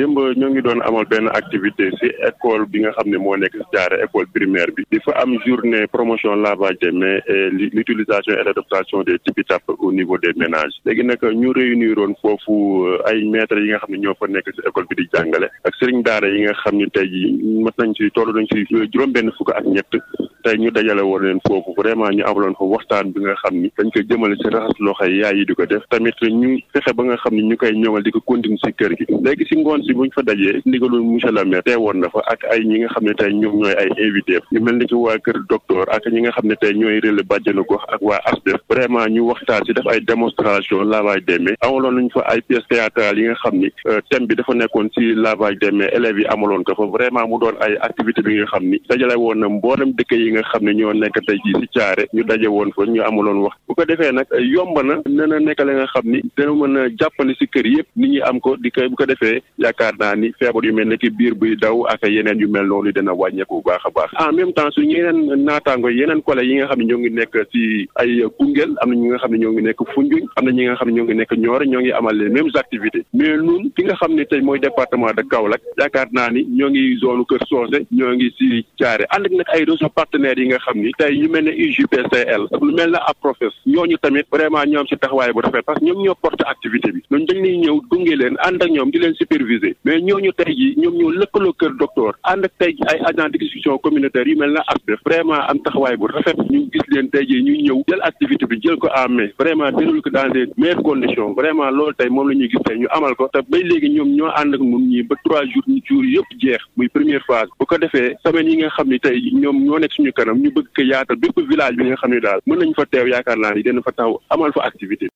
démb ñoo ngi doon amal benn activité ci école bi nga xam ne moo nekk ci Thiaré école primaire bi di fa am journée promotion lavage des mains et l'utilisation et l'adaptation des tipi tap au niveau des ménages léegi nag ñu réunir woon foofu ay maîtres yi nga xam ne ñoo fa nekk ci école bi di jàngale ak sëriñ daara yi nga xam ne tey jii mat nañ ci toll nañ ci juróom-benn fukk ak ñett tey ñu dajale woon leen foofu vraiment ñu amaloon fa waxtaan bi nga xam ni dañ koy jëmale ci raxas loxo yi yaay yi di ko def tamit ñu fexe ba nga xam ni ñu koy ñëwal di ko continuer ci kër gi léegi ci ngoon si buñ fa dajee ndigalul monsieur le maire teewoon na fa ak ay ñi nga xam ne tey ñoom ñooy ay invité ñu mel ni ki waa kër docteur ak ñi nga xam ne tey ñooy relais bàjjenu gox ak waa ASDEF vraiment ñu waxtaan ci def ay démonstration lavage des mains amaloon nañ fa ay pièces théâtrales yi nga xam ni thème bi dafa nekkoon ci lavage des mains élèves yi amaloon ko fa vraiment mu doon ay activité bi nga xam ni dajale woon na mboolem dëkk yi nga xam ne ñoo nekk tey jii ci Thiaré ñu daje woon fa ñu amaloon wax bu ko defee nag yomb na nee na nekk la nga xam ni dana mën a jàppale ci kër yëpp nit ñi am ko di koy bu ko defee yaakaar naa ni feebar yu mel ne ki biir buy daw ak yeneen yu mel noonu dana wàññeeku bu baax a baax en même temps suñu yeneen naataango yeneen collègues yi nga xam ne ñoo ngi nekk ci ay Koungheul am na ñi nga xam ne ñoo ngi nekk Foundiougne am na ñi nga xam ne ñoo ngi nekk Nioro ñoo ngi amal les mêmes activités mais ñun fi nga xam ne tey mooy département de Kaolack yaakaar naa ni ñoo ngi zone Kër Socé ñoo ngi ci Thiaré ànd ak nag ay réseaux partenaires yi nga xam ni tey ñu mel ne UJPCL ak lu mel ne APROFES ñooñu tamit vraiment ñoom ci taxawaay bu rafet parce que ñoom ñoo porte activité bi ñooñu dañ lay ñëw gunge leen ànd ak ñoom di leen superviser mais ñooñu tey ji ñoom ñoo lëkkaloo kër docteur ànd ak tey ji ay agent d'exécution communautaire yu mel ne ASDEF vraiment am taxawaay bu rafet ñu gis leen tey ji ñuy ñëw jël activité bi jël ko en main vraiment déroule ko dans des meilleures conditions vraiment loolu tey moom la ñuy gis tey ñu amal ko te ba léegi ñoom ñoo ànd ak ñun ñi ba trois jours ñu jours yëpp jeex muy première phase bu ko defee semaine yi nga xam ni tey ñoom ñoo nekk suñu kanam ñu bëgg ko yaatal bépp village bi nga xam ne daal mën nañ fa teew yaakaar naa ni dina fa taxaw amal fa activité